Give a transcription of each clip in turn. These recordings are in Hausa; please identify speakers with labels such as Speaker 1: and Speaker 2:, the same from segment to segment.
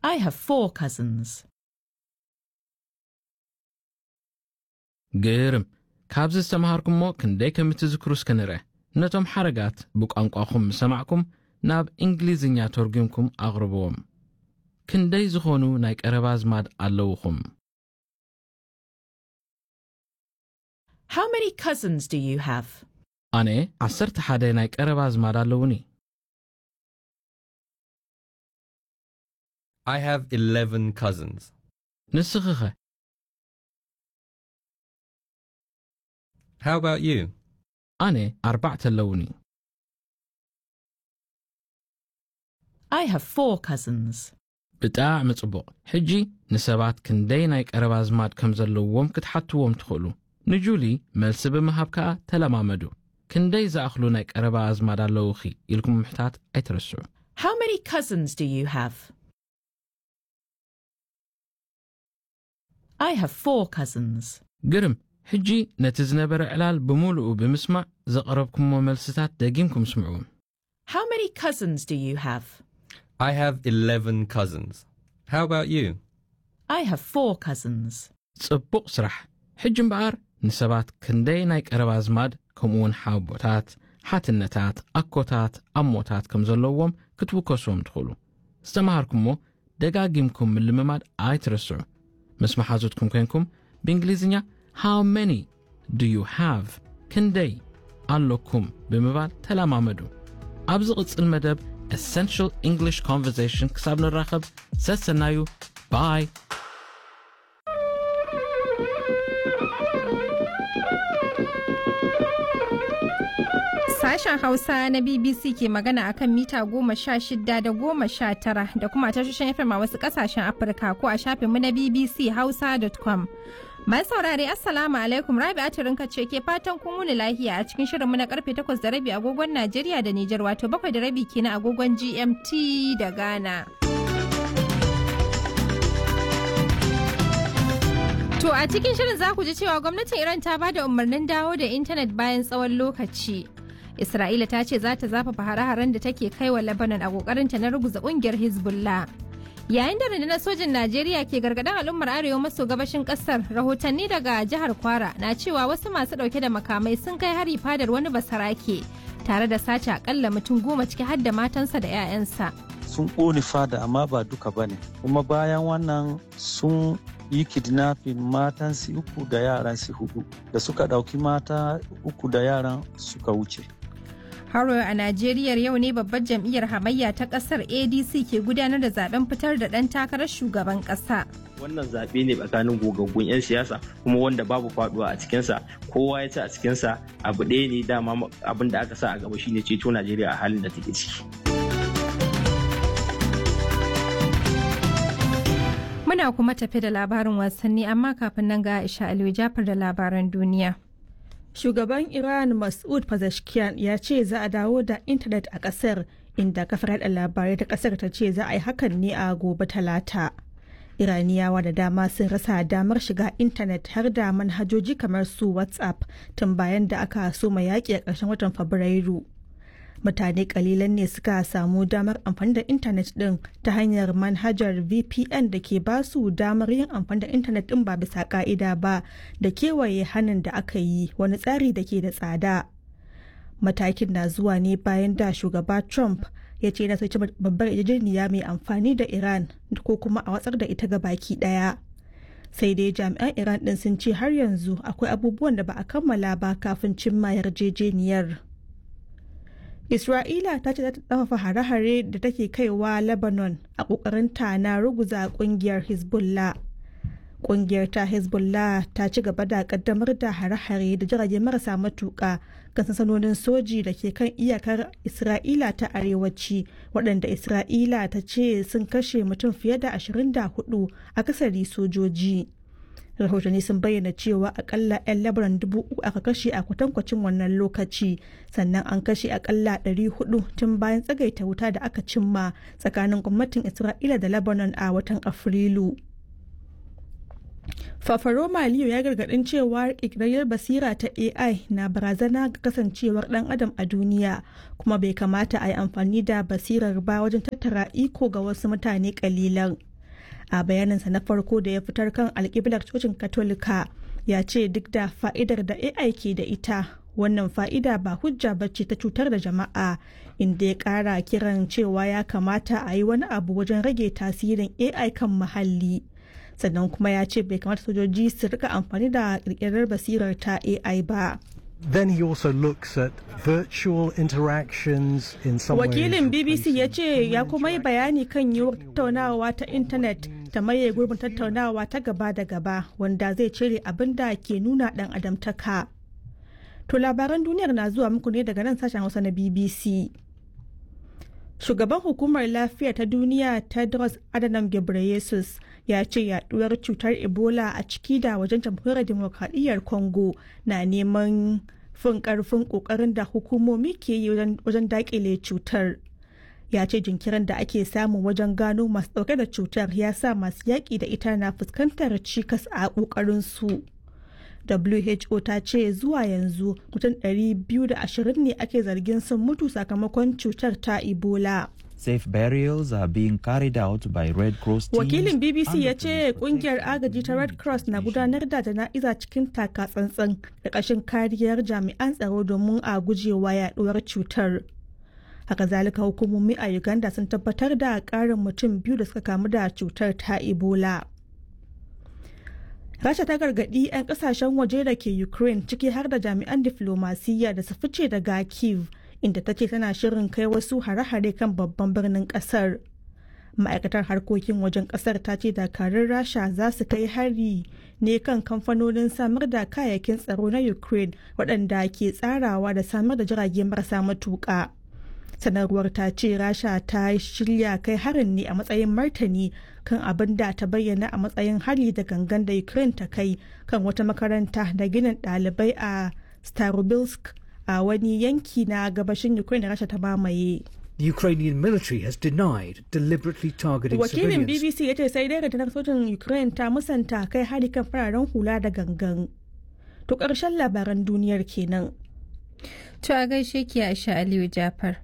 Speaker 1: I have four cousins.
Speaker 2: ግርም ካብዚ ዝተምሃርኩምሞ ክንደይ ከም እትዝክሩ እስከ ንርአ ነቶም ሓረጋት ብቋንቋኹም ሰማዕኩም ናብ እንግሊዝኛ ተርጒምኩም ኣቕርብዎም ክንደይ ዝኾኑ ናይ ቀረባ ኣዝማድ ኣለውኹም
Speaker 1: How many cousins do you have?
Speaker 2: ኣነ ዓሰርተ ሓደ ናይ ቀረባ ኣዝማድ ኣለውኒ
Speaker 3: I have 11 cousins.
Speaker 2: ንስኺ ኸ
Speaker 3: How about you?
Speaker 2: ኣነ ኣርባዕተ ኣለውኒ
Speaker 1: I have four cousins.
Speaker 2: ብጣዕሚ ጽቡቕ ሕጂ ንሰባት ክንደይ ናይ ቀረባ ኣዝማድ ከም ዘለውዎም ክትሓትዎም ትኽእሉ ንጁሊ መልሲ ብምሃብ ከኣ ተለማመዱ ክንደይ ዝኣኽሉ ናይ ቀረባ ኣዝማድ ኣለውኺ ኢልኩም ምሕታት ኣይትረስዑ
Speaker 1: How many cousins do you have? I have four cousins.
Speaker 2: ግርም ሕጂ ነቲ ዝነበረ ዕላል ብምሉኡ ብምስማዕ ዘቐረብኩሞ መልስታት ደጊምኩም ስምዑዎም
Speaker 1: How many cousins do you have?
Speaker 3: I have 11 cousins. How about you?
Speaker 1: I have four cousins.
Speaker 2: ጽቡቕ ስራሕ ሕጂ እምበኣር ንሰባት ክንደይ ናይ ቀረባ ኣዝማድ ከምኡውን ሓቦታት ሓትነታት ኣኮታት ኣሞታት ከም ዘለዎም ክትውከስዎም ትኽእሉ ዝተምሃርኩምሞ ደጋጊምኩም ምልምማድ ኣይትረስዑ ምስ መሓዙትኩም ኮንኩም ብእንግሊዝኛ ሃው መኒ ዱ ዩ ሃቭ ክንደይ ኣለኩም ብምባል ተለማመዱ ኣብዚ ቕጽል መደብ ኤሰንሽል እንግሊሽ ኮንቨርሴሽን ክሳብ ንራኸብ ሰሰናዩ ባይ
Speaker 4: Sashen Hausa na BBC ke magana akan mita goma sha shida da goma sha tara da kuma tashoshin FM a wasu kasashen Afirka ko a shafinmu na BBC Hausa.com. Mai saurare Assalamu alaikum Rabi Aturinka ce ke fatan kun wuni lahiya a cikin shirinmu na karfe takwas da rabi agogon Najeriya da Nijar wato bakwai da rabi kenan agogon GMT da Ghana. To a cikin shirin za ku ji cewa gwamnatin Iran ta ba da umarnin dawo da intanet bayan tsawon lokaci. Isra'ila ta ce za ta zafafa hare-haren da take kai wa Lebanon a kokarinta na ruguza kungiyar Hezbollah. Yayin da rundunar sojin Najeriya ke gargaɗin al'ummar arewa maso gabashin ƙasar, rahotanni daga jihar Kwara na cewa wasu masu ɗauke da makamai sun kai hari fadar wani basarake tare da sace akalla mutum goma ciki har da matansa da 'ya'yansa.
Speaker 5: sun ƙone fada amma ba duka ba ne kuma bayan wannan sun yi kidnapping matan su uku da yaran su hudu da suka ɗauki mata uku da yaran suka wuce
Speaker 4: Haro a Najeriya yau ne babbar jam'iyyar hamayya ta ƙasar ADC ke gudanar da zaben fitar da ɗan takarar shugaban ƙasa.
Speaker 6: wannan zaɓe ne tsakanin gogaggun 'yan siyasa kuma wanda babu faduwa a cikinsa kowa ya ci a cikinsa abu ɗaya ne dama abin da aka sa a gaba shine ceto najeriya a halin da take ciki
Speaker 4: Muna kuma tafi da labarin wasanni amma kafin nan ga Aisha Aliyu Jafar da labaran duniya.
Speaker 7: Shugaban Iran Mas'ud Pezeshkian ya ce za a dawo da intanet a ƙasar inda kafar yaɗa labarai ta ƙasar ta ce za a yi hakan ne a gobe talata. Iraniyawa da dama sun rasa damar shiga intanet har da manhajoji kamar su WhatsApp tun bayan da aka soma yaƙi a ƙarshen watan Fabrairu. Mutane kalilan ne suka samu damar amfani da intanet ɗin ta hanyar manhajar VPN da ke ba su damar yin amfani da intanet ɗin ba bisa ƙa'ida ba da kewaye hannun da aka yi wani tsari da ke da tsada. Matakin na zuwa ne bayan da shugaba Trump ya ce na soci babbar yarjejeniya mai amfani da Iran ko kuma a watsar da ita ga baki ɗaya. Sai dai jami'an Iran ɗin sun ce har yanzu akwai abubuwan da ba a kammala ba kafin cimma yarjejeniyar. Isra'ila ta ce za ta ɗafafa hare-hare da take kaiwa Lebanon a ƙoƙarinta na ruguza ƙungiyar Hezbollah. Ƙungiyar ta Hezbollah ta ci gaba da ƙaddamar da hare-hare da jirage marasa matuƙa kan sansanonin soji da ke kan iyakar Isra'ila ta arewaci waɗanda Isra'ila ta ce sun kashe mutum fiye da 24 a kasari sojoji. rahotanni sun bayyana cewa akalla 'yan labaran dubu uku aka kashe a kwatankwacin wannan lokaci sannan an kashe akalla 400 tun bayan tsagaita wuta da aka cimma tsakanin gwamnatin isra'ila da lebanon a watan afrilu Fafaroma Liyo ya gargadin cewa ƙirƙirar basira ta AI na barazana ga kasancewar ɗan adam a duniya kuma bai kamata a yi amfani da basirar ba wajen tattara iko ga wasu mutane ƙalilan. a bayaninsa na farko da ya fitar kan alkiblar cocin katolika ya ce duk da fa'idar da ai ke da ita wannan fa'ida ba hujja bacci ta cutar da jama'a inda ya kara kiran cewa ya kamata a yi wani abu wajen rage tasirin ai kan muhalli sannan kuma ya ce bai kamata sojoji su rika amfani da kirkirar basirar ta ai ba
Speaker 8: Then he also looks at virtual interactions in some
Speaker 7: wakilin
Speaker 8: ways
Speaker 7: bbc ya
Speaker 8: replacing
Speaker 7: ce ya kuma yi
Speaker 8: human
Speaker 7: bayani kan yiwuwar tattaunawa ta intanet ta maye gurbin tattaunawa ta gaba da gaba wanda zai cire abin da ke nuna dan adamtaka to labaran duniyar na zuwa muku ne daga nan sashen hausa na bbc shugaban hukumar lafiya ta duniya tedros adhanom ghebreyesus ya ce yaduwar cutar ebola a ciki da wajen jamhuriyar demokradiyyar congo na neman fin karfin kokarin da hukumomi ke yi wajen- wajen dakile cutar ya ce jinkirin da ake samu wajen gano masu dauke da cutar ya sa masu yaƙi da ita na fuskantar cikas a ƙoƙarin su WHO ta ce zuwa yanzu mutum 220 ne ake zargin sun mutu sakamakon cutar ta Ebola.
Speaker 9: Safe burials are being carried out by Red Cross teams.
Speaker 7: Wakilin BBC
Speaker 9: and
Speaker 7: ya
Speaker 9: the
Speaker 7: ce
Speaker 9: police
Speaker 7: kungiyar
Speaker 9: protect
Speaker 7: agaji ta Red Cross na gudanar da jana'iza cikin taka tsantsan da ƙashin kariyar jami'an tsaro domin a gujewa yaduwar cutar. Haka zalika hukumomi a Uganda sun tabbatar da ƙarin mutum biyu da suka kamu da cutar ta Ebola. Rasha ta gargaɗi 'yan ƙasashen waje da ke Ukraine ciki har da jami'an diflomasiyya da su fice daga Kiev inda ta ce tana shirin kai wasu hare-hare kan babban birnin ƙasar. Ma'aikatar harkokin wajen ƙasar ta ce dakarun Rasha za su kai hari ne kan kamfanonin samar da kayayyakin tsaro na Ukraine waɗanda ke tsarawa da samar da jirage marasa matuƙa. sanarwar ta ce rasha ta shirya kai harin ne a matsayin martani kan abin da ta bayyana a matsayin hari da gangan da ukraine ta kai kan wata makaranta da ginin ɗalibai a starobilsk a wani yanki na gabashin ukraine da rasha ta mamaye
Speaker 10: The Ukrainian military has denied deliberately targeting
Speaker 7: wakilin
Speaker 10: civilians.
Speaker 7: bbc ya ce sai dai rundunar sojin ukraine ta musanta kai hari kan fararen hula da gangan to ƙarshen labaran duniyar kenan
Speaker 4: To a gaishe ki Aisha Aliyu Jafar.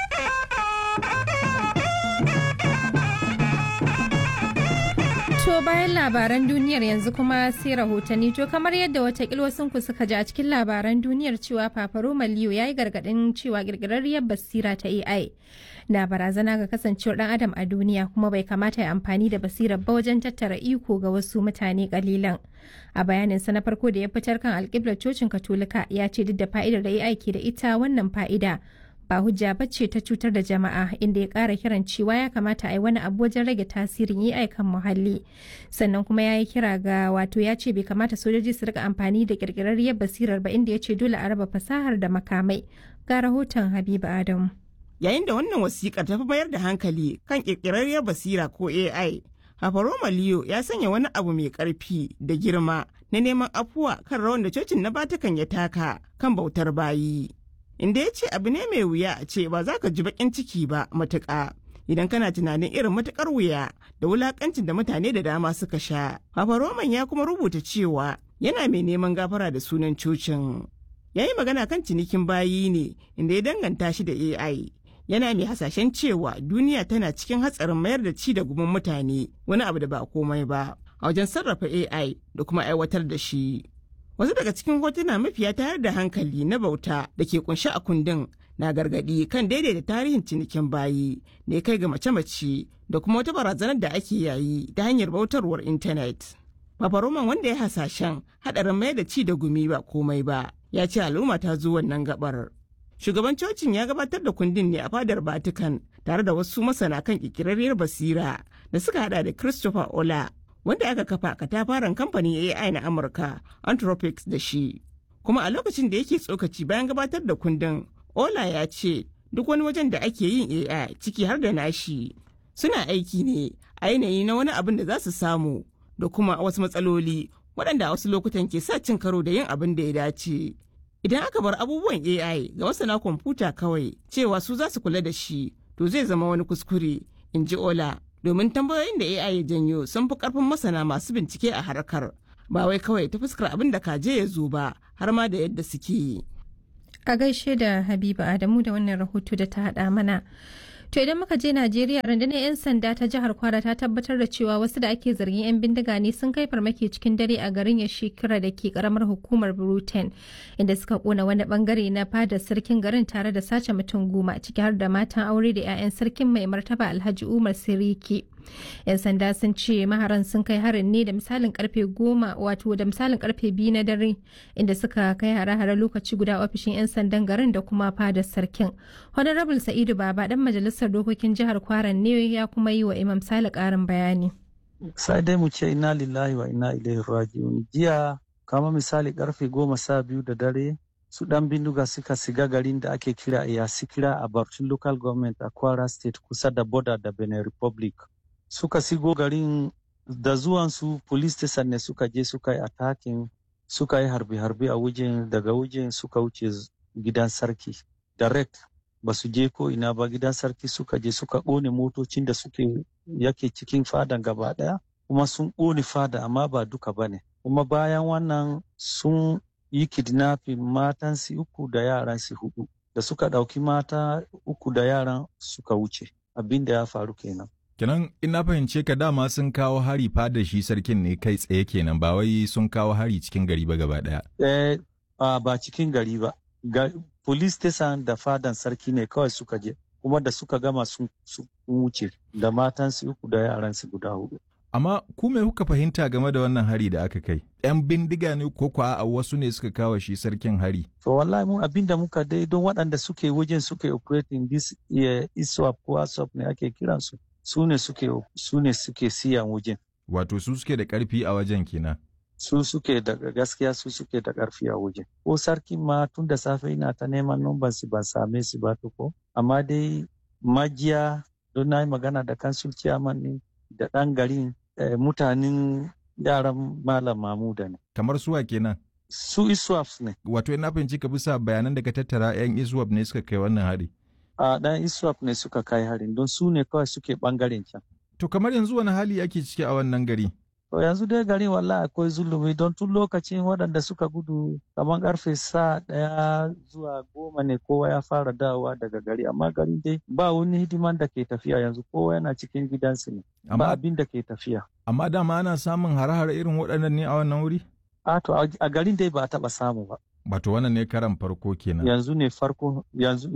Speaker 4: To bayan labaran duniyar yanzu kuma sai rahotanni to kamar yadda watakil wasunku suka ji a cikin labaran duniyar cewa Fafaro Maliyo ya yi gargaɗin cewa ƙirƙirarriyar basira ta AI na barazana ga kasancewar ɗan adam a duniya kuma bai kamata ya amfani da basirar ba wajen tattara iko ga wasu mutane kalilan. A bayaninsa na farko da ya fitar kan alƙiblar cocin Katolika ya ce duk da fa'idar da AI ke da ita wannan fa'ida ba hujja ba ce ta cutar da jama'a inda ya kara kiran cewa ya kamata a yi wani abu wajen rage tasirin AI kan muhalli sannan kuma ya yi kira ga wato ya ce bai kamata sojoji su rika amfani da kirkirarriyar basirar ba inda ya ce dole a raba fasahar da makamai ga rahoton habiba adamu
Speaker 11: yayin da wannan wasiƙar ta fi mayar da hankali kan ƙirƙirarriyar basira ko AI. Hafaroma Leo ya sanya wani abu mai ƙarfi da girma na neman afuwa kan rawan da cocin na Batikan ya taka kan bautar bayi. Inda ya ce abu ne mai wuya a ce ba za ka ji baƙin ciki ba matuƙa. Idan kana tunanin irin matuƙar wuya da wulaƙancin da mutane da dama suka sha. Hafaroman ya kuma rubuta cewa yana mai neman gafara da sunan cocin. Ya yi magana kan cinikin bayi ne inda ya danganta shi da AI. yana mai hasashen cewa duniya tana cikin hatsarin mayar da ci da gumin mutane wani abu da ba komai ba a wajen sarrafa AI da kuma aiwatar da shi. Wasu daga cikin hotuna mafiya tayar da hankali na bauta da ke kunshe a kundin na gargadi kan daidaita tarihin cinikin bayi da ya kai ga mace-mace da kuma wata barazanar da ake yayi ta hanyar bautarwar intanet. Paparoman wanda ya hasashen haɗarin mayar da ci da gumi ba komai ba ya ce al'umma ta zo wannan gabar. shugaban cocin ya gabatar da kundin ne a fadar Vatican tare da wasu masana kan kikirarriyar basira da suka hada da Christopher Ola wanda aka kafa katafaren kamfanin AI na Amurka Anthropics da shi. Kuma a lokacin da yake tsokaci bayan gabatar da kundin, Ola ya ce duk wani wajen da ake yin AI ciki har da nashi suna aiki ne a yanayi na wani abin da za su samu da kuma wasu matsaloli waɗanda a wasu lokutan ke sa cin karo da yin abin da ya dace. Idan aka bar abubuwan AI ga masana kwamfuta kawai cewa su za su kula da shi, to zai zama wani kuskure, in ji Ola. Domin tambayoyin da AI ya janyo sun fi karfin masana masu bincike a harkar, ba wai kawai ta fuskar abin da kaje ya zo ba, har ma da yadda suke yi.
Speaker 4: a gaishe da habiba adamu da wannan rahoto da ta haɗa mana To idan muka je Najeriya rundunar 'yan sanda ta jihar Kwara ta tabbatar da cewa wasu da ake zargin 'yan bindiga ne sun kai farmaki cikin dare a garin Yashikira da ke karamar hukumar Bruten inda suka kona wani bangare na fadar sarkin garin tare da sace mutum goma ciki har da matan aure da 'ya'yan sarkin mai martaba Alhaji Umar Siriki. 'Yan sanda sun ce maharan sun kai harin ne da misalin karfe goma wato da misalin karfe biyu na dare inda suka kai hare-hare lokaci guda ofishin 'yan sandan garin da kuma fadar sarkin. Honorable Sa'idu Baba dan majalisar dokokin jihar Kwaran ne ya kuma yi wa Imam Sale karin bayani.
Speaker 5: Sai dai mu ce ina lillahi wa ina ilaihi raji'un. Jiya kama misali karfe goma sha biyu da dare su dan bindiga suka siga garin da ake kira Iyasikira a Barcin Local Government a Kwara State kusa da border da Benin Republic. Suka sigo garin da zuwansu police station ne suka je suka yi attacking suka yi harbe-harbe a wajen daga wajen suka wuce gidan sarki direct ba su je ko ina ba gidan sarki suka je suka ƙone motocin da suke yake cikin fadan gaba ɗaya kuma sun ƙone fada amma ba duka ba ne kuma bayan wannan sun yi kidnapping matan su uku da yaran su hudu da suka ɗauki mata uku da yaran suka wuce abin da ya faru kenan
Speaker 12: Kenan in na fahimce ka dama sun kawo hari fada shi sarkin ne kai tsaye kenan ba wai sun kawo hari cikin gari ba gaba daya.
Speaker 5: Eh, ba cikin gari ba. Ga, police station da fadan sarki ne kawai suka je kuma da suka gama sun wuce da matansu uku da yaransu guda hudu.
Speaker 12: Amma ku me kuka fahimta game da wannan hari da aka kai? 'Yan bindiga ne ko kwa a wasu ne suka kawo shi sarkin hari?
Speaker 5: To wallahi mu abin da muka dai don waɗanda suke wajen suke operating this uh, ISWAP ko ASWAP ne ake kiransu. su ne suke su ne suke siyan wajen.
Speaker 12: Wato su suke da ƙarfi a wajen kenan.
Speaker 5: Su suke da gaskiya su suke da ƙarfi a wajen. Ko sarkin ma tun da safe ina ta neman numban su ban same su ba ko. Amma dai majiya don na yi magana da kansul ciyaman ne da ɗan garin eh, mutanen yaran malam mamuda ne.
Speaker 12: Kamar suwa kenan.
Speaker 5: Su iswaps ne.
Speaker 12: Wato ina fahimci ka bisa bayanan da ka tattara 'yan iswap ne suka kai wannan hari.
Speaker 5: a ɗan iswap ne suka kai harin don su ne kawai suke ɓangaren can.
Speaker 12: To kamar yanzu wani hali ake ciki a wannan gari?
Speaker 5: To yanzu dai garin wallahi akwai zulumi don tun lokacin waɗanda suka gudu kamar karfe sa ɗaya zuwa goma ne kowa ya fara dawowa daga gari amma garin dai ba wani hidiman da ke tafiya yanzu kowa yana cikin gidansu ne ba abin da ke tafiya.
Speaker 12: Amma dama ana samun hare-hare irin waɗannan ne a wannan wuri?
Speaker 5: A to a garin dai ba a taɓa samu ba.
Speaker 12: Wato wannan ne karan farko kenan.
Speaker 5: Yanzu ne farko yanzu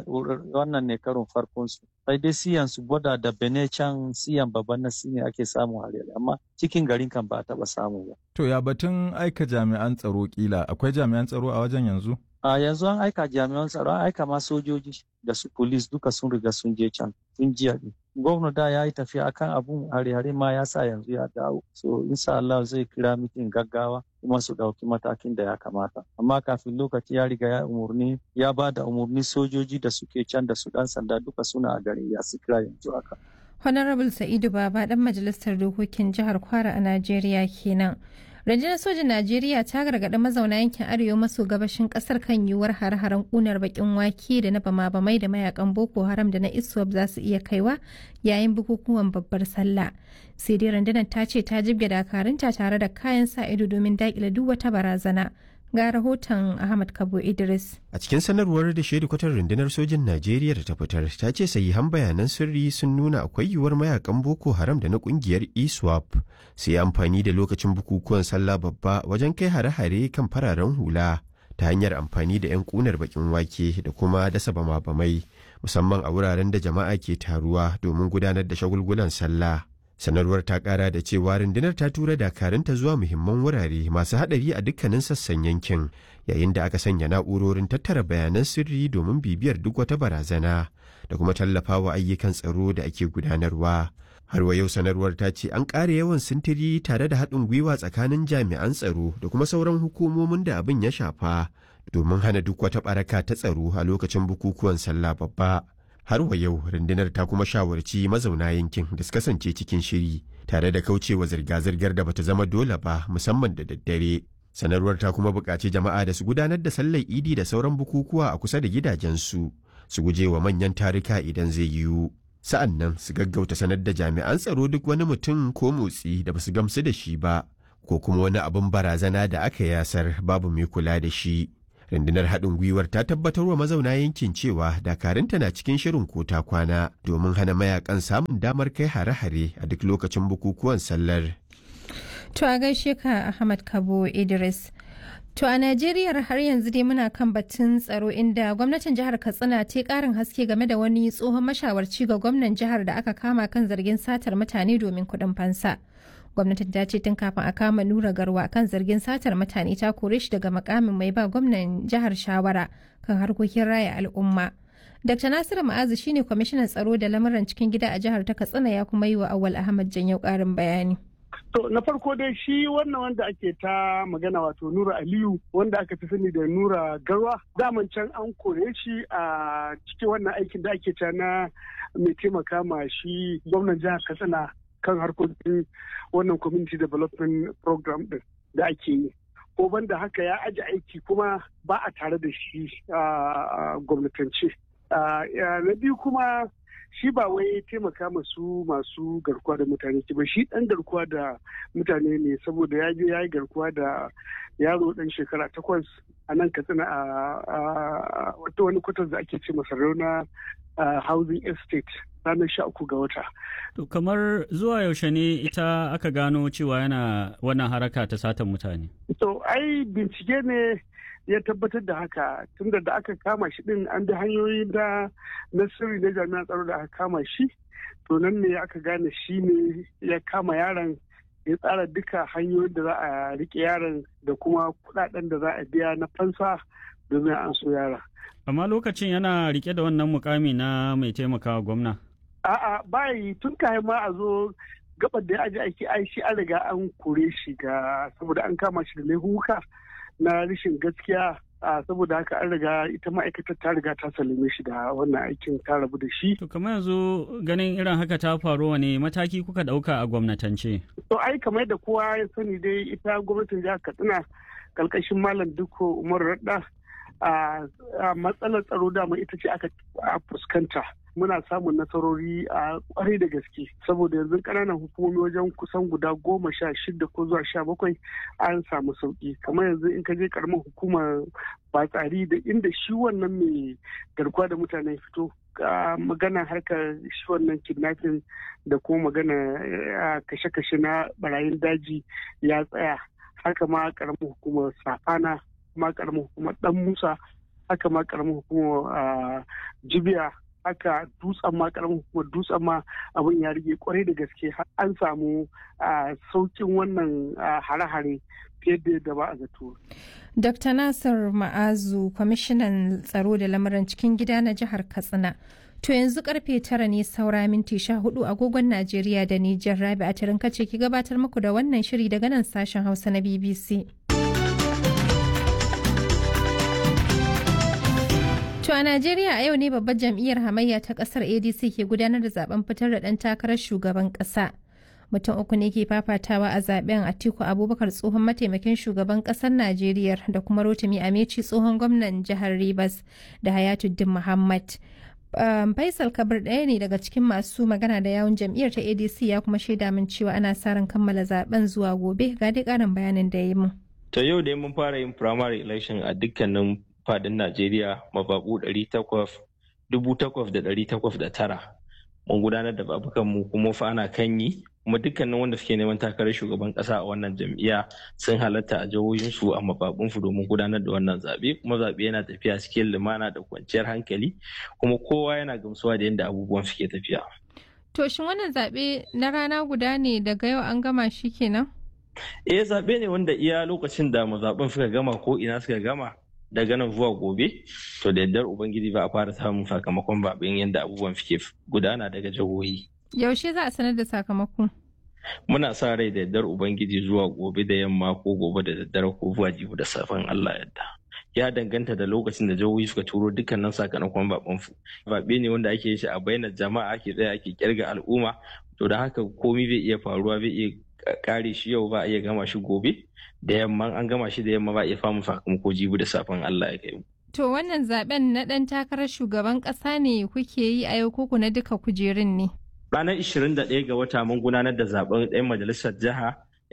Speaker 5: wannan ne karon farkon su. Sai dai siyan su boda da bene can siyan babban nasi ne ake samu a amma cikin garin kan ba a taba samu ba.
Speaker 12: To ya batun aika jami'an tsaro kila akwai jami'an tsaro a wajen yanzu?
Speaker 5: A yanzu an aika jami'an tsaro an aika ma sojoji da su polis duka sun riga sun je can tun jiya ne. Gwamna da ya yi tafiya akan abun hare-hare ma ya sa yanzu ya dawo. So insha Allah zai kira mitin gaggawa kuma su ɗauki matakin da ya kamata. Amma kafin lokaci ya riga ya umurni ya ba da umurni sojoji da suke can da su ɗan sanda duka suna a garin ya su kira yanzu haka.
Speaker 4: Honorable Sa'idu Baba dan majalisar dokokin jihar Kwara a Najeriya kenan. Rundunar sojin Najeriya ta gargaɗi mazauna yankin arewa maso gabashin ƙasar kan yiwuwar hare-haren ƙunar bakin wake da na bama-bamai da mayakan Boko Haram da na ISWAP za su iya kaiwa yayin bukukuwan babbar sallah. Sai dai rundunar ta ce ta jibge dakarunta tare da kayan sa ido domin daƙile duk wata barazana. Ga rahoton Ahmad Kabo Idris.
Speaker 13: A cikin sanarwar da kwatar rundunar sojin Najeriya da ta fitar ta ce sahihan bayanan sirri sun nuna akwai yiwuwar mayakan Boko Haram da na kungiyar ISWAP su yi amfani da lokacin bukukuwan sallah babba wajen kai hare-hare kan fararen hula ta hanyar amfani da 'yan kunar bakin wake da kuma dasa bama-bamai musamman a wuraren da jama'a ke taruwa domin gudanar da shagulgulan sallah. sanarwar ta kara da cewa rundunar ta tura dakarunta zuwa muhimman wurare masu hadari a dukkanin sassan yankin yayin da aka sanya na'urorin tattara bayanan sirri domin bibiyar duk wata barazana da kuma tallafawa ayyukan tsaro da ake gudanarwa har wa yau sanarwar ta ce an ƙara yawan sintiri tare da haɗin gwiwa tsakanin jami'an tsaro da kuma sauran hukumomin da abin ya shafa domin hana duk wata ɓaraka ta tsaro a lokacin bukukuwan sallah babba har wa yau rundunar ta kuma shawarci mazauna yankin da su kasance cikin shiri tare da kaucewa zirga-zirgar da bata zama dole ba musamman da daddare sanarwar ta kuma buƙaci jama'a da su gudanar da sallar idi da sauran bukukuwa a kusa da gidajensu su guje wa manyan tarika idan zai yiwu sa'an nan su gaggauta sanar da jami'an tsaro duk wani mutum ko motsi da basu gamsu da shi ba ko kuma wani abin barazana da aka yasar babu mai kula da shi rundunar haɗin gwiwar ta tabbatar wa mazauna yankin cewa dakarunta na cikin shirin kota kwana domin hana mayakan samun damar kai hare-hare a duk lokacin bukukuwan sallar
Speaker 4: To a gaishe ka Ahmad Kabo Idris. To a Najeriya har yanzu dai muna kan batun tsaro inda gwamnatin jihar Katsina ta karin haske game da wani tsohon mashawarci ga gwamnan jihar da aka kama kan zargin satar mutane domin kuɗin fansa. Gwamnatin ta ce tun kafin a kama Nura Garwa kan zargin satar mutane ta kore shi daga makamin mai ba gwamnan jihar shawara kan harkokin raya al'umma. Dr. Nasiru Ma'azu shine kwamishinan tsaro da lamuran cikin gida a jihar ta Katsina ya kuma yi wa Awal Ahmad Janyau ƙarin bayani.
Speaker 14: To na farko dai shi wannan wanda ake ta magana wato Nura Aliyu wanda aka fi sani da Nura Garwa daman can an kore shi a cikin wannan aikin da ake ta na mai taimaka ma shi gwamnan jihar Katsina kan harkokin wannan community development program din da ake yi. Ko banda haka ya aji aiki kuma ba a tare da shi a gwamnatance. Na biyu kuma shi ba wai taimaka masu masu garkuwa da mutane ba shi dan garkuwa da mutane ne saboda ya je ya yi garkuwa da yaro dan shekara takwas a nan katsina a wata wani kwatar da ake ce masa rauna housing estate ranar sha uku ga wata.
Speaker 15: To kamar zuwa yaushe ne ita aka gano cewa yana wannan haraka ta satan mutane?
Speaker 14: To ai bincike ne ya tabbatar da haka tunda da aka kama shi din an bi hanyoyi da na sirri na jami'an tsaro da aka kama shi to nan ne aka gane shi ne ya kama yaron ya tsara duka hanyoyin da za a rike yaron da kuma kudaden da za a biya na fansa domin an so yara.
Speaker 15: Amma lokacin yana rike da wannan mukami na mai taimakawa gwamna?
Speaker 14: A'a bayi tun kayan ma a zo gabar da ya aji aiki ai shi an riga an kore shi ga saboda an kama shi da laifuka na rashin gaskiya a saboda haka an riga ita ma'aikatar ta riga ta salime shi da wannan aikin ta rabu da shi.
Speaker 15: To kamar yanzu ganin irin haka ta faru wane mataki kuka ɗauka a gwamnatance?
Speaker 14: To ai kamar da kowa ya sani dai ita gwamnatin jihar Katsina kalkashin Malam Dukko Umar Radda a matsalar tsaro dama ita ce aka fuskanta. muna samun nasarori a kwarai da gaske saboda yanzu ƙananan hukumomi wajen kusan guda goma sha shida ko zuwa sha bakwai an samu sauki kamar yanzu in ka je karamar hukumar batsari da inda shi wannan mai garkuwa da mutane fito magana harkar shi wannan kidnapping da kuma magana kashe-kashe na barayin daji ya tsaya haka ma karamar hukumar safana ma karamar hukumar dan musa haka ma karamar hukumar jibiya haka dutsen ma karamin hukumar dutsen ma abin ya rige kwarai da gaske an samu saukin wannan hare-hare fiye da yadda ba a zato.
Speaker 4: Dr. Nasir Ma'azu, kwamishinan tsaro da lamuran cikin gida na jihar Katsina. To yanzu karfe tara ne saura minti sha hudu agogon Najeriya da Nijar Rabi a tarin kace ki gabatar muku da wannan shiri daga nan sashen Hausa na BBC. To a Najeriya a yau ne babbar jam'iyyar hamayya ta kasar ADC ke gudanar da zaben fitar da ɗan takarar shugaban ƙasa. Mutum uku ne ke fafatawa a zaben Atiku Abubakar tsohon mataimakin shugaban ƙasar Najeriya da kuma Rotimi Ameci tsohon gwamnan jihar Rivers da Hayatuddin Muhammad. Um, Faisal Kabir ɗaya ne daga cikin masu magana da yawun jam'iyyar ta ADC ya kuma shaida min cewa ana sa ran kammala zaben zuwa gobe ga dai ƙarin bayanin da ya yi mun.
Speaker 6: To yau dai mun fara yin primary election a dukkanin fadin Najeriya mababu tara mun gudanar da babukan mu kuma fa ana kan yi kuma dukkanin wanda suke neman takarar shugaban kasa a wannan jam'iyya sun halatta a jihohinsu a mababunsu domin gudanar da wannan zaɓe kuma zaɓe yana tafiya cikin lumana da kwanciyar hankali kuma kowa yana gamsuwa da yadda abubuwan suke tafiya.
Speaker 4: To shin wannan zaɓe na rana guda ne daga yau an gama shi kenan?
Speaker 6: Eh zaɓe ne wanda iya lokacin da mazaɓen suka gama ko ina suka gama daga nan zuwa gobe to da yardar ubangiji ba a fara samun sakamakon zaɓen yadda abubuwan suke gudana daga jihohi.
Speaker 4: Yaushe za a sanar da sakamako?
Speaker 6: Muna sa rai da yardar ubangiji zuwa gobe da yamma ko gobe da daddare ko zuwa jibi da safen Allah yadda. Ya danganta da lokacin da jihohi suka turo dukkanin sakamakon zaɓen su. Zaɓe ne wanda ake shi a bainar jama'a ake tsaya ake kirga al'umma to da haka komai zai iya faruwa zai iya kare shi yau ba a iya gama shi gobe da yamma an gama shi da yamma ba a iya famu sakamako jibi da safen Allah ya kai
Speaker 4: To wannan zaben na ɗan takarar shugaban ƙasa ne kuke yi a yau koko na duka kujerun ne?
Speaker 6: Ranar 21 ga wata mun gudanar da zaben ɗan majalisar jiha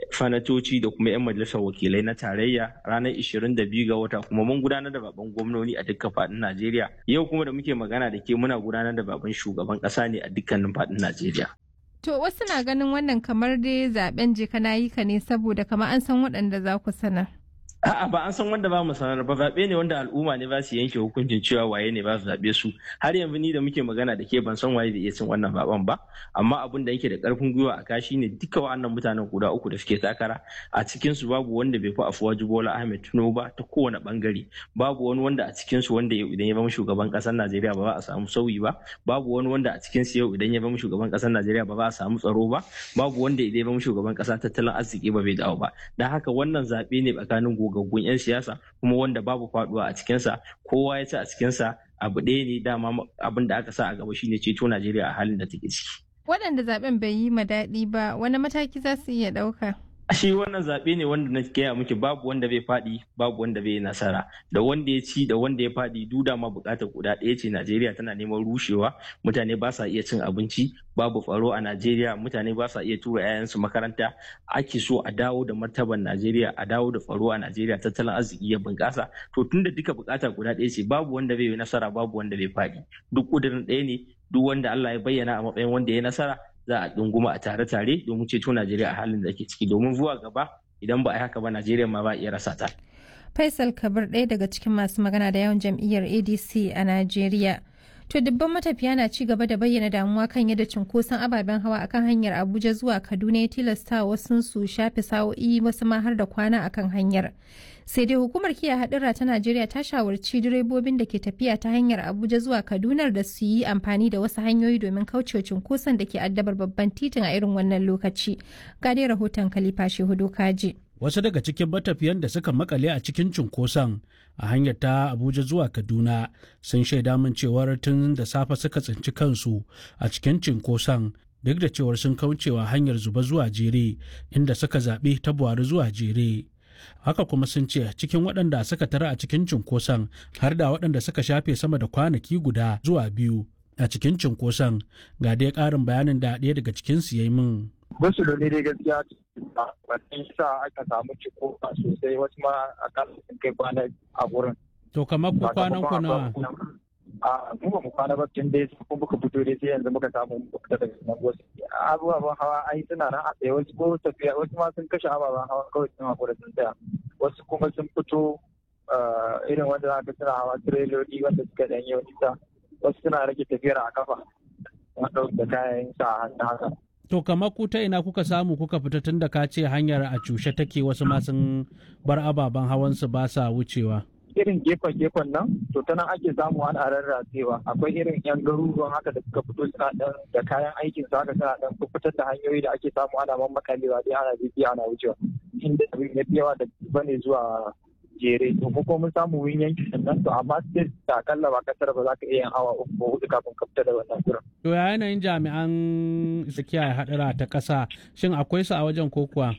Speaker 6: fanatoci da kuma 'yan majalisar wakilai na tarayya ranar 22 ga wata kuma mun gudanar da baban gwamnoni a dukkan faɗin Najeriya. Yau kuma da muke magana da ke muna gudanar da baban shugaban ƙasa ne a dukkanin faɗin Najeriya.
Speaker 4: To wasu na ganin wannan kamar dai zaben jika na yi ka ne saboda kamar an san waɗanda za ku sanar.
Speaker 6: A'a ba an san wanda ba mu sanar ba zaɓe ne wanda al'umma ne ba su yanke hukuncin cewa waye ne ba su zaɓe su har yanzu ni da muke magana da ke ban san waye da iya cin wannan zaɓen ba amma abin da yake da ƙarfin gwiwa a kashi ne duka wa'annan mutanen guda uku da suke takara a cikin su babu wanda bai fi Afuwaji Bola Ahmed Tinubu ba ta kowane bangare babu wani wanda a cikin su wanda idan ya zama shugaban ƙasar Najeriya ba za a samu sauyi ba babu wani wanda a cikin su yau idan ya zama shugaban ƙasar Najeriya ba za a samu tsaro ba babu wanda idan ya zama shugaban ƙasa tattalin arziki ba bai dawo ba dan haka wannan zaɓe ne tsakanin gogaggun 'yan siyasa kuma wanda babu faduwa a cikinsa kowa ya ci a cikinsa abu ɗaya ne dama abin da aka sa a gaba shine ceto Najeriya a halin da take ciki.
Speaker 4: Waɗanda zaben bai yi ma daɗi ba wani mataki za su iya ɗauka?
Speaker 6: shi wannan zaɓe ne wanda na gaya miki babu wanda bai faɗi babu wanda bai nasara da wanda ya ci da wanda ya faɗi duda ma buƙatar guda ɗaya ce Najeriya tana neman rushewa mutane ba sa iya cin abinci babu tsaro a Najeriya mutane ba sa iya tura 'ya'yansu makaranta ake so a dawo da martaban Najeriya a dawo da tsaro a Najeriya tattalin arziki ya bunƙasa to tunda duka buƙata guda ɗaya ce babu wanda bai yi nasara babu wanda bai faɗi duk ƙudurin ɗaya ne duk wanda Allah ya bayyana a matsayin wanda ya nasara za a ɗunguma a tare-tare domin ceto Najeriya a halin da ke ciki domin zuwa gaba idan ba a yi haka ba Najeriya ma ba iya rasa ta.
Speaker 4: Faisal Kabir ɗaya daga cikin masu magana da yawan jam'iyyar ADC a Najeriya. To dubban matafiya na ci gaba da bayyana damuwa kan yadda cunkoson ababen hawa akan hanyar Abuja zuwa Kaduna ya tilasta wasu su shafe sa'o'i wasu ma har da kwana akan hanyar. Sai dai hukumar kiyaye hadura ta Najeriya ta shawarci direbobin da ke tafiya ta hanyar Abuja zuwa Kaduna da su yi amfani da wasu hanyoyi domin kaucewa cunkoson da ke addabar babban titin a irin wannan lokaci. Ga dai rahoton Khalifa Shehudu Kaji.
Speaker 16: wasu daga cikin matafiyan da suka makale a cikin cunkoson a hanyar ta abuja zuwa kaduna sun shaida min cewar tun da safe suka tsinci kansu a cikin cunkoson duk da cewar sun kaucewa hanyar zuba zuwa jere inda suka zaɓi ta buhari zuwa jere haka kuma sun ce cikin waɗanda suka tara a cikin cunkoson har da waɗanda suka shafe sama da kwanaki guda zuwa biyu a cikin cunkoson ga dai ƙarin bayanin da ɗaya daga cikinsu ya yi min
Speaker 17: wasu da dai gaskiya wannan sa aka samu ciko sosai wasu ma akalla sun kai kwana a wurin.
Speaker 16: To kamar ku kwanan ku nawa?
Speaker 17: A mu ba mu kwana ba tun dai sun muka fito dai sai yanzu muka samu muka daga nan wasu. Abubuwan hawa ai suna nan a tsaye wasu ko tafiya wasu ma sun kashe ababen hawa kawai sun hakura sun tsaya. Wasu kuma sun fito irin wanda za ka suna hawa tireloli wanda suka ɗan yi nisa. Wasu suna rage tafiyar a kafa. da kayan sa hannu haka.
Speaker 16: To kamar ku ta ina kuka samu kuka fita tun da ka ce hanyar a cushe take wasu ma sun bar ababen hawansu ba sa wucewa.
Speaker 17: Irin gefen-gefen nan, to ta nan ake samu ana rarrasewa. Akwai irin 'yan garuruwan haka da suka fito suna dan da kayan aikin su haka suna dan fitar da hanyoyi da ake samu ana mammakalewa dai ana bibiya ana wucewa. Inda abin ya yawa da bane zuwa jere to ko mun samu wurin yanki sannan to amma sai da akalla ba kasar ba za ka iya yin awa uku ko hudu kafin ka fita da wannan gurin.
Speaker 16: To ya yanayin jami'an kiyaye hadura ta ƙasa shin akwai su a wajen ko kuwa?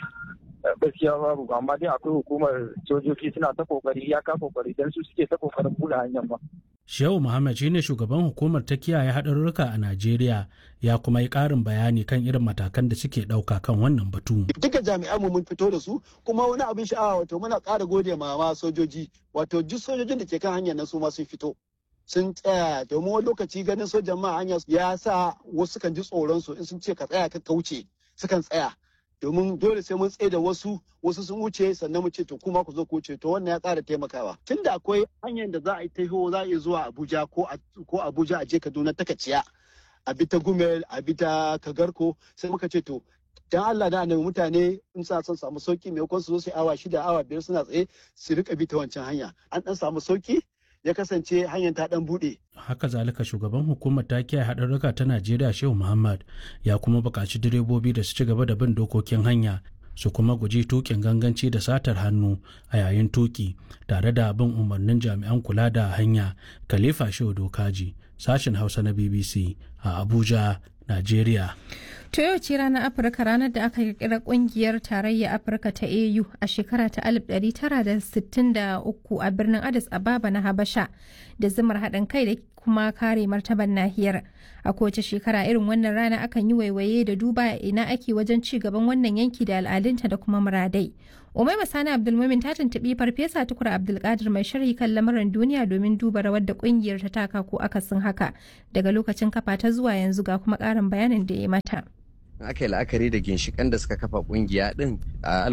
Speaker 17: gaskiya babu amma dai akwai hukumar sojoji suna ta kokari ya ka kokari dan su suke ta kokarin buɗe hanyar ba.
Speaker 16: Shehu Muhammad shine shugaban hukumar ta kiyaye haɗarurruka a Najeriya ya kuma yi ƙarin bayani kan irin matakan da suke ɗauka kan wannan batu.
Speaker 18: Duka jami'an mu mun fito da su kuma wani abin sha'awa wato muna ƙara gode ma ma sojoji wato duk sojojin da ke kan hanyar nan su ma sun fito. sun tsaya domin wani lokaci ganin sojan ma hanya ya sa wasu kan ji tsoron su in sun ce ka tsaya ka kauce sukan tsaya domin dole sai mun tsaye da wasu wasu sun wuce sannan mu ce to kuma ku zo ku wuce to wannan ya tsara taimakawa tunda akwai hanyar da za a yi taho za a yi zuwa Abuja ko ko Abuja a je Kaduna ta kaciya a bi ta Gumel a bi ta Kagarko sai muka ce to dan Allah da annabi mutane in sa son samu sauki maimakon su zo sai awa shida awa biyar suna tsaye su rika bi ta wancan hanya an dan samu sauki ya kasance hanyar ta dan bude.
Speaker 16: Haka zalika shugaban hukumar ta kiyaye haɗarurruka ta Najeriya Shehu Muhammad ya kuma buƙaci direbobi da su ci gaba da bin dokokin hanya su kuma guji tukin ganganci da satar hannu a yayin tuki tare da bin umarnin jami'an kula da hanya Khalifa Shehu Dokaji sashen Hausa na BBC a Abuja, Najeriya.
Speaker 4: To yau ce ranar Afirka ranar da aka kirkira kungiyar tarayya Afirka ta AU a shekara ta 1963 a birnin Addis Ababa na Habasha da zumar haɗin kai da kuma kare martaban nahiyar a kowace shekara irin wannan rana akan yi waiwaye da duba ina ake wajen ci gaban wannan yanki da al'adunta da kuma muradai umai masani abdulmumin ta tuntuɓi farfesa tukur abdulkadir mai sharhi kan lamarin duniya domin duba rawar da kungiyar ta taka ko akasin haka daga lokacin kafa ta zuwa yanzu ga kuma ƙarin bayanin da ya mata
Speaker 19: aka yi la'akari da ginshikan da suka kafa kungiya din a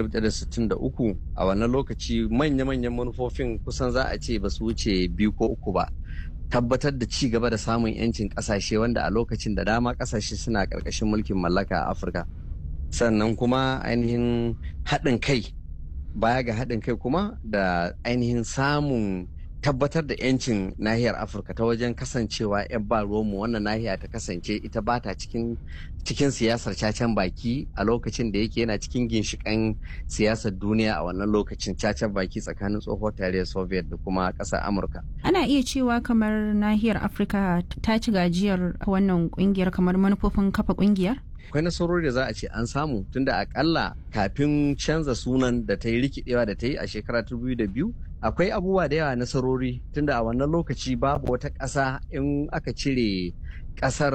Speaker 19: 1963 a wannan lokaci manya-manyan manufofin kusan za a ce ba su wuce biyu ko uku ba tabbatar da ci gaba da samun 'yancin kasashe wanda a lokacin da dama kasashe suna karkashin mulkin mallaka a afirka sannan kuma ainihin haɗin kai baya ga haɗin kai kuma da ainihin samun tabbatar da 'yancin nahiyar afirka ta wajen kasancewa 'yan ba mu wannan nahiya ta kasance ita ba ta cikin cikin siyasar cacen baki a lokacin da yake yana cikin ginshikan siyasar duniya a wannan lokacin cacen baki tsakanin tsohuwar tarayyar soviet da kuma ƙasar amurka
Speaker 20: ana iya cewa kamar nahiyar afirka ta ci gajiyar wannan kungiyar kamar manufofin kafa kungiyar
Speaker 19: akwai nasarori da za a ce an samu tunda akalla kafin canza sunan da ta yi rikidewa da ta yi a shekara biyu akwai abubuwa da yawa nasarori tunda a wannan lokaci babu wata ƙasa in aka cire ƙasar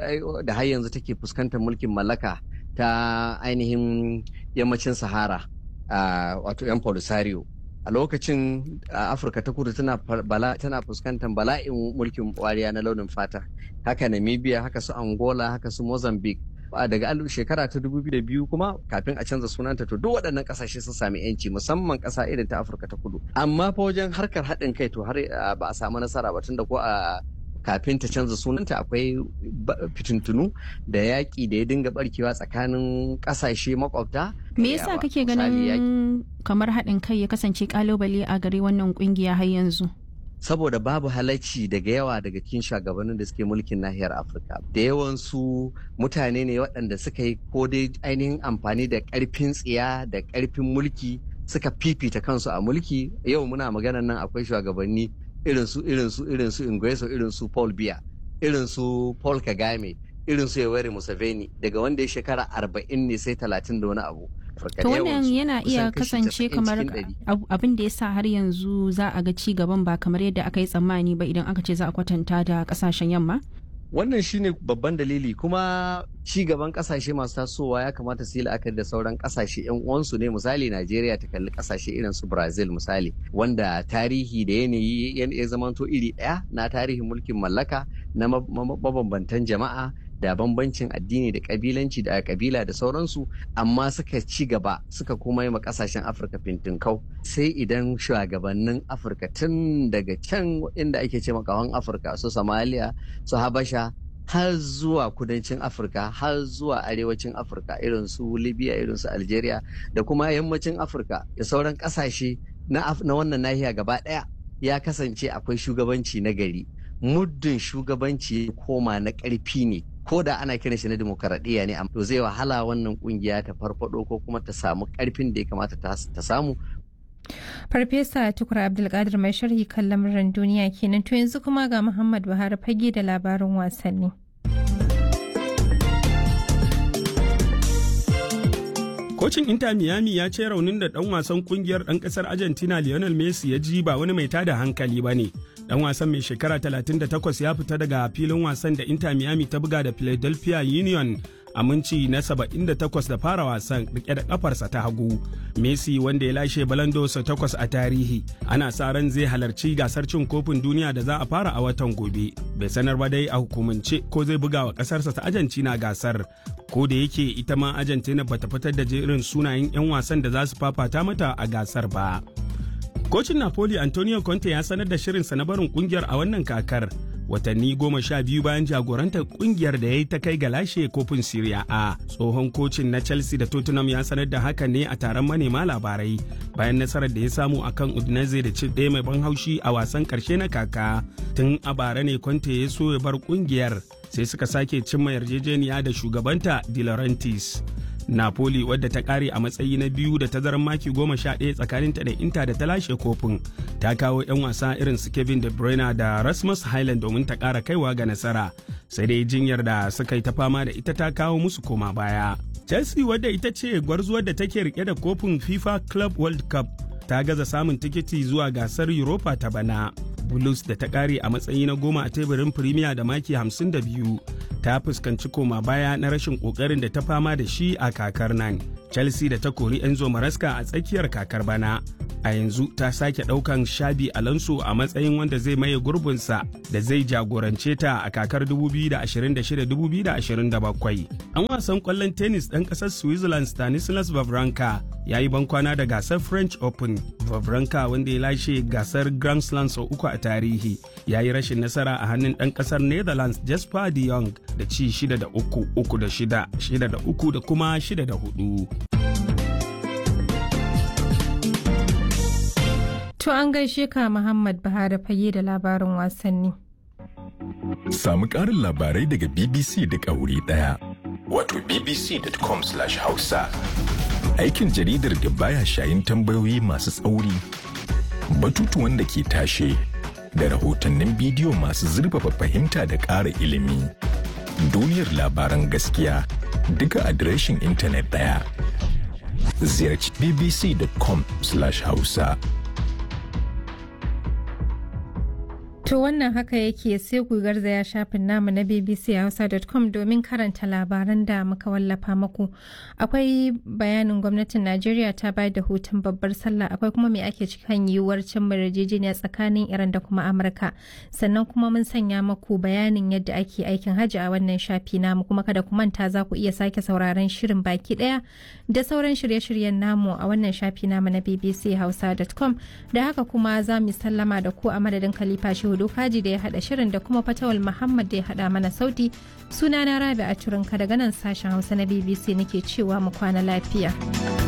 Speaker 19: da har yanzu take fuskantar mulkin mallaka ta ainihin yammacin sahara wato yan polisario a lokacin afirka ta kudu tana fuskantar bala'in mulkin wariya na launin fata haka namibia haka su angola haka su mozambique daga shekara ta 2002 kuma kafin a canza sunanta to duk waɗannan ƙasashe sun sami yanci musamman ƙasa irin ta afirka ta kudu amma fa wajen harkar haɗin kai to har ba a samu nasara ba tunda ko a kafin ta canza sunanta akwai fitintunu da yaƙi da ya dinga barkewa tsakanin ƙasashe makwabta
Speaker 20: me yasa kake ganin kamar haɗin kai ya kasance kalubale a gare wannan ƙungiya har yanzu
Speaker 19: saboda babu halacci daga yawa daga cikin shugabannin da suke mulkin nahiyar afirka da yawansu mutane ne waɗanda suka yi ko dai ainihin amfani da ƙarfin tsiya da ƙarfin mulki suka fifita kansu a mulki yau muna maganan nan akwai shugabanni irin su irin su irin su Ingweso irin su Paul Biya irin su Paul Kagame irin su Yoweri Museveni daga wanda ya shekara arba'in ne sai talatin da wani abu
Speaker 20: To wannan yana iya kasance kamar abin da ya sa har yanzu za a ga ci gaban ba kamar yadda aka yi tsammani ba idan aka ce za a kwatanta da kasashen yamma?
Speaker 19: Wannan shine babban dalili kuma ci gaban kasashe masu tasowa ya kamata su yi la'akari da sauran kasashe yan uwansu ne misali Najeriya ta kalli kasashe irin su Brazil misali wanda tarihi da yanayi ya zamanto iri ɗaya na tarihin mulkin mallaka na mabambantan jama'a da bambancin addini da kabilanci da kabila da sauransu amma suka ci gaba suka kuma yi kasashen afirka fintinkau sai idan shugabannin afirka tun daga can inda ake ce makawan afirka su somalia su habasha har zuwa kudancin afirka har zuwa arewacin afirka irin su libya irin su algeria da kuma yammacin afirka da sauran kasashe na wannan nahiya gaba daya ya kasance akwai shugabanci na gari muddin shugabanci ya koma na ƙarfi ne ko da ana kiran shi na demokaradiyya ne to zai wahala wannan kungiya ta farfado ko kuma ta samu ƙarfin da ya kamata ta samu
Speaker 4: Farfesa Tukur Abdulkadir mai sharhi kan lamuran duniya kenan to yanzu kuma ga Muhammad Buhari fage da labarin wasanni.
Speaker 21: Kocin Inter Miami ya ce raunin da ɗan wasan kungiyar ɗan ƙasar Argentina Lionel Messi ya ji ba wani mai tada hankali ba ne. Ɗan wasan mai shekara 38 ya fita daga filin wasan da Inter Miami ta buga da Philadelphia Union a minci na 78 da fara wasan rike da kafarsa ta hagu. Messi wanda ya lashe balandosa takwas a tarihi ana sa ran zai halarci gasar cin kofin duniya da za a fara a watan gobe. Bai sanar ba dai a hukumance ko zai buga wa kasarsa ta Argentina gasar. Ko da yake ita ma Argentina bata fitar da jerin sunayen 'yan wasan da za su fafata mata a gasar ba. Kocin Napoli Antonio Conte ya sanar da shirinsa na barin kungiyar a wannan kakar. watanni goma sha biyu bayan jagorantar kungiyar da ya yi ta kai ga lashe kofin Serie A. Tsohon kocin na Chelsea da Tottenham ya sanar da haka ne a taron manema labarai bayan nasarar da ya samu akan Udinese da ci ɗaya mai ban haushi a wasan ƙarshe na kaka. Tun a bara ne Conte ya so ya bar kungiyar sai suka sake cimma yarjejeniya da shugabanta De Laurentiis. Napoli wadda ta kare a matsayi na biyu da tazarar maki goma sha ɗaya tsakaninta da Inter da ta lashe kofin ta kawo 'yan wasa irin su Kevin De Bruyne da Rasmus Highland domin ta ƙara kaiwa ga nasara sai dai jinyar da suka yi ta fama da ita ta kawo musu koma baya. Chelsea wadda ita ce gwarzuwar da take rike da kofin FIFA Club World Cup ta gaza samun tikiti zuwa gasar Europa ta bana. blues da ta kare a matsayi na goma a teburin premier da maki 52 ta fuskanci koma baya na rashin kokarin da ta fama da shi a kakar nan chelsea da ta kori enzo maraska a tsakiyar kakar bana a yanzu ta sake daukan shabi alonso a matsayin wanda zai maye gurbinsa da zai jagorance ta a kakar 2026-2027 an wasan kwallon tennis ɗan ƙasar switzerland stanislas vavranka ya yi bankwana da gasar french open vavranka wanda ya lashe gasar grand slam sau uku a tarihi ya yi rashin nasara a hannun ɗan ƙasar netherlands jasper de jong da ci 6 da 3 3 da 6 6 da 3 da kuma 6 da 4
Speaker 4: To an gaishe ka Muhammad Buhari fage da labarin wasanni.
Speaker 3: Samu ƙarin labarai daga BBC da wuri ɗaya. Wato bbc.com/hausa. Aikin jaridar da baya shayin tambayoyi masu tsauri, batutuwan da ke tashe, da rahotannin bidiyo masu zurfafa fahimta da ƙara ilimi. Duniyar labaran gaskiya duka adireshin intanet ɗaya. Ziyarci bbc.com/hausa.
Speaker 4: To wannan haka yake sai ku garzaya shafin namu na bbchausa.com domin karanta labaran da muka wallafa muku. Akwai bayanin gwamnatin Najeriya ta bayar da hutun babbar sallah akwai kuma me ake cikin yiwuwar cin yarjejeniya tsakanin Iran da kuma Amurka. Sannan kuma mun sanya muku bayanin yadda ake aikin hajji a wannan shafi namu kuma kada ku manta za ku iya sake sauraron shirin baki daya da sauran shirye-shiryen namu a wannan shafi namu na bbchausa.com da haka kuma za mu sallama da ku a madadin Khalifa Shehu Dokaji da ya haɗa shirin da kuma Fatawal Muhammad da ya haɗa mana sauti. Sunana Rabi a Turinka daga nan sashen Hausa na BBC nake cewa mu kwana lafiya.